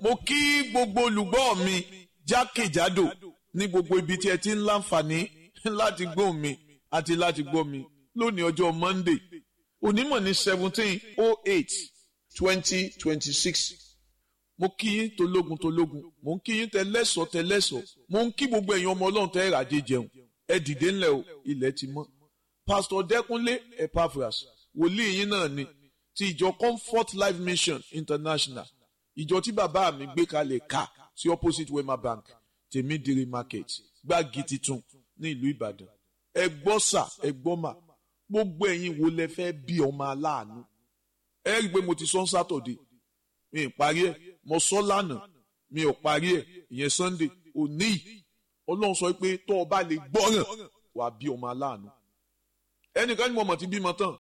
mo kí gbogbo olùgbọ́ mi jákèjádò ní gbogbo ibi tí ẹ ti ń láǹfààní láti gbọ́ mi àti láti gbọ́ mi lónìí ọjọ́ Monday onímọ̀ ní seventeen oh eight twenty twenty six mo kí yín tológun tológun mo ń kí yín tẹlẹ́sọ̀ tẹlẹ́sọ̀ mo ń kí gbogbo ẹ̀yin ọmọ ọlọ́run tẹ́ ìràjẹ jẹun ẹ dìde ńlẹ̀ o ilẹ̀ ti mọ́ pásítọ̀ dẹ́kunlé epaphras wòlíì yín náà ni ti ìjọ comfort life mission international ìjọ tí bàbá mi gbé kalẹ̀ ká sí opposite wema bank tèmídìrí market gbági titun ní ìlú ìbàdàn ẹ gbọ́ sà ẹ gbọ́ mà gbogbo ẹ̀yin wo lẹ fẹ́ bí ọmọ aláàánú ẹ rí i pé mo ti sọ sátọ̀dé mi ì parí ẹ̀ mo sọ lánàá mi ò parí ẹ̀ ìyẹn sunday òní yìí ọlọ́run sọ pé tó o bá lè gbọ́ràn wàá bí ọmọ aláàánú ẹnìkan ní mo mọ̀ ti bímọ tán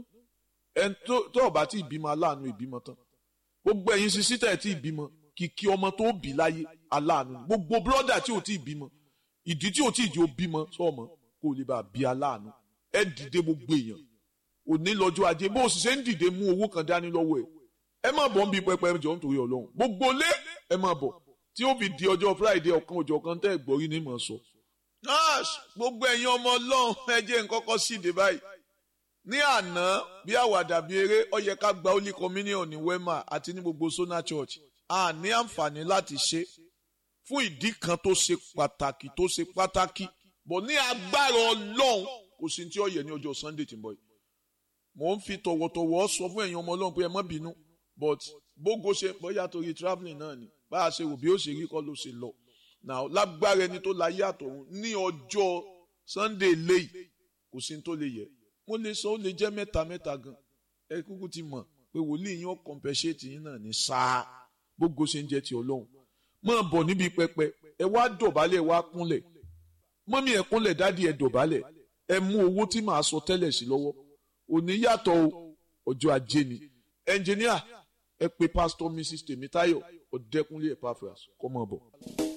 ẹn tó o bá ti bímọ aláàánú ìbímọ tán gbogbo ẹ̀yin sisi tẹ̀ tí ìbímọ kìkì ọmọ tó bí láyé aláàánú gbogbo bírọ́dà tí ò tí ì bímọ ìdí tí ò tí ì jẹ́ ó bímọ sọ́ọ̀mọ́ kó o lè bá a bí aláàánú ẹ dìde gbogbo èèyàn òní lọ́jọ́ ajé bó o sì ṣe ń dìde mú owó kan dání lọ́wọ́ ẹ̀ ẹ má bọ̀ ń bí pẹpẹ jọ nítorí ọlọ́run gbogbo lé ẹ má bọ̀ tí ó fi di ọjọ́ friday ọ̀kan òjọ̀ kan tẹ́ ẹ̀ gbọ́rí ní mọ̀ sọ. nurse gbogbo ẹ̀yin ọmọ ọlọ́run ẹ jẹ́ nkọ́kọ́ síde báyìí ní àná bí àwàdà bí eré ó yẹ ká gba holy communion ní wema àti ní gbogbo sona church a ní àǹfààní láti ṣe fún ìdí kan tó ṣe pàtàkì tó ṣe pàtàkì bọ̀ ní agbára ọlọ́run kò sí tí ó yẹ ní ọjọ́ sunday tí ń bọ̀ yìí mò ń fi tọ̀wọ̀tọ̀wọ̀ sọ fún ẹ̀yin ọmọ ọlọ́run pé ẹ má bínú but bógo ṣe bóyá torí travelling náà ni bá a ṣe wò bí ó ṣe rí kọ́ ló ṣe lọ now lágbára ẹni tó láyé àtọ̀run ní ọjọ́ sunday léyìí kò sí tó lè yẹ mo lè sọ ó lè jẹ́ mẹ́ta mẹ́ta gan ẹ kúkú ti mọ̀ pé wòlíì yín ó compensate yín náà ní sáà bógo ṣe ń jẹ́ ti ọlọ́run máa bọ̀ níbi pẹpẹ ẹ wá dọ̀bálẹ̀ ẹ wá kúnlẹ̀ mọ́mí ẹ kúnlẹ̀ dádì ẹ dọ̀bálẹ̀ ẹ mú owó tí màá sọ tẹ́lẹ̀ sí lọ́wọ́ òní yàtọ̀ ọjọ́ ajé ni ẹnjìníà ẹ pè pásítọ̀ mrs tèmítáyọ̀ ọ̀dẹ́kúnlé epaphras kọ́ mọ́ bọ̀.